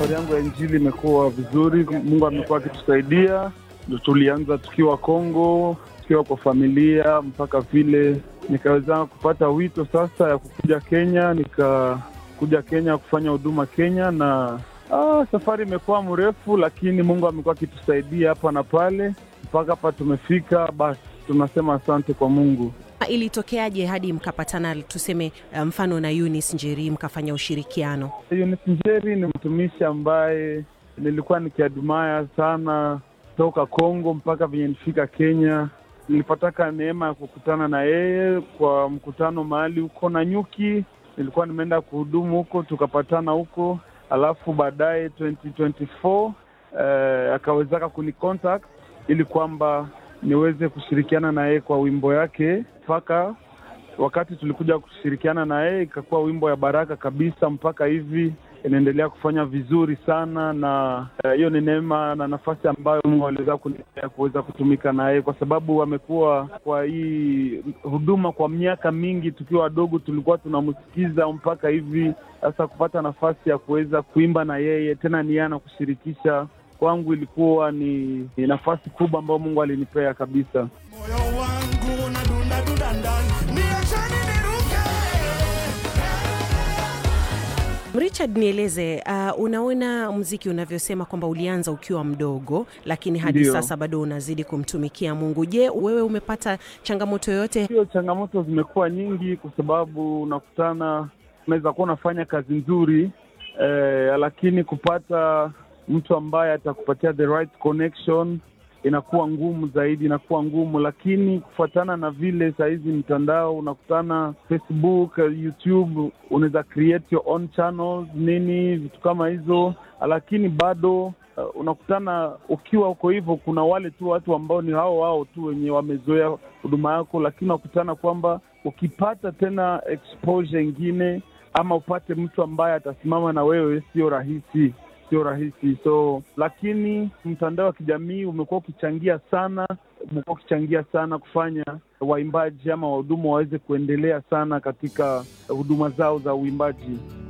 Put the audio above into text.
safari yangu ya Injili imekuwa vizuri. Mungu amekuwa akitusaidia. Tulianza tukiwa Kongo, tukiwa kwa familia, mpaka vile nikaweza kupata wito sasa ya kukuja Kenya, nikakuja Kenya kufanya huduma Kenya, na ah, safari imekuwa mrefu, lakini Mungu amekuwa akitusaidia hapa na pale mpaka hapa tumefika. Basi tunasema asante kwa Mungu. Ilitokeaje hadi mkapatana, tuseme mfano na Eunice Njeri mkafanya ushirikiano? Eunice Njeri ni mtumishi ambaye nilikuwa nikiadumaya sana toka Kongo mpaka venye nifika Kenya. Nilipataka neema ya kukutana na yeye kwa mkutano mahali huko na nyuki, nilikuwa nimeenda kuhudumu huko, tukapatana huko, alafu baadaye 2024 eh, akawezaka kunicontact ili kwamba niweze kushirikiana na yeye kwa wimbo yake mpaka wakati tulikuja kushirikiana na yeye ikakuwa wimbo ya baraka kabisa, mpaka hivi inaendelea kufanya vizuri sana, na hiyo uh, ni neema na nafasi ambayo Mungu aliweza kunipea kuweza kutumika na yeye, kwa sababu amekuwa kwa hii huduma kwa miaka mingi. Tukiwa wadogo tulikuwa tunamsikiza mpaka hivi sasa, kupata nafasi ya kuweza kuimba na yeye tena ni yana kushirikisha kwangu ilikuwa ni, ni nafasi kubwa ambayo Mungu alinipea kabisa. Moyo wangu unadunda dunda ndani, niacheni niruke. Richard, nieleze uh, unaona mziki unavyosema kwamba ulianza ukiwa mdogo, lakini hadi Ndiyo. sasa bado unazidi kumtumikia Mungu. Je, wewe umepata changamoto yoyote? Hiyo changamoto zimekuwa nyingi, kwa sababu unakutana, unaweza kuwa unafanya kazi nzuri eh, lakini kupata mtu ambaye atakupatia the right connection inakuwa ngumu zaidi, inakuwa ngumu. Lakini kufuatana na vile sahizi mtandao unakutana, Facebook, YouTube, unaweza create your own channels nini, vitu kama hizo, lakini bado uh, unakutana ukiwa uko hivyo, kuna wale tu watu ambao ni hao hao tu wenye wamezoea huduma yako, lakini unakutana kwamba ukipata tena exposure ingine ama upate mtu ambaye atasimama na wewe, sio rahisi sio rahisi. So lakini mtandao wa kijamii umekuwa ukichangia sana, umekuwa ukichangia sana kufanya waimbaji ama wahudumu waweze kuendelea sana katika huduma zao za uimbaji.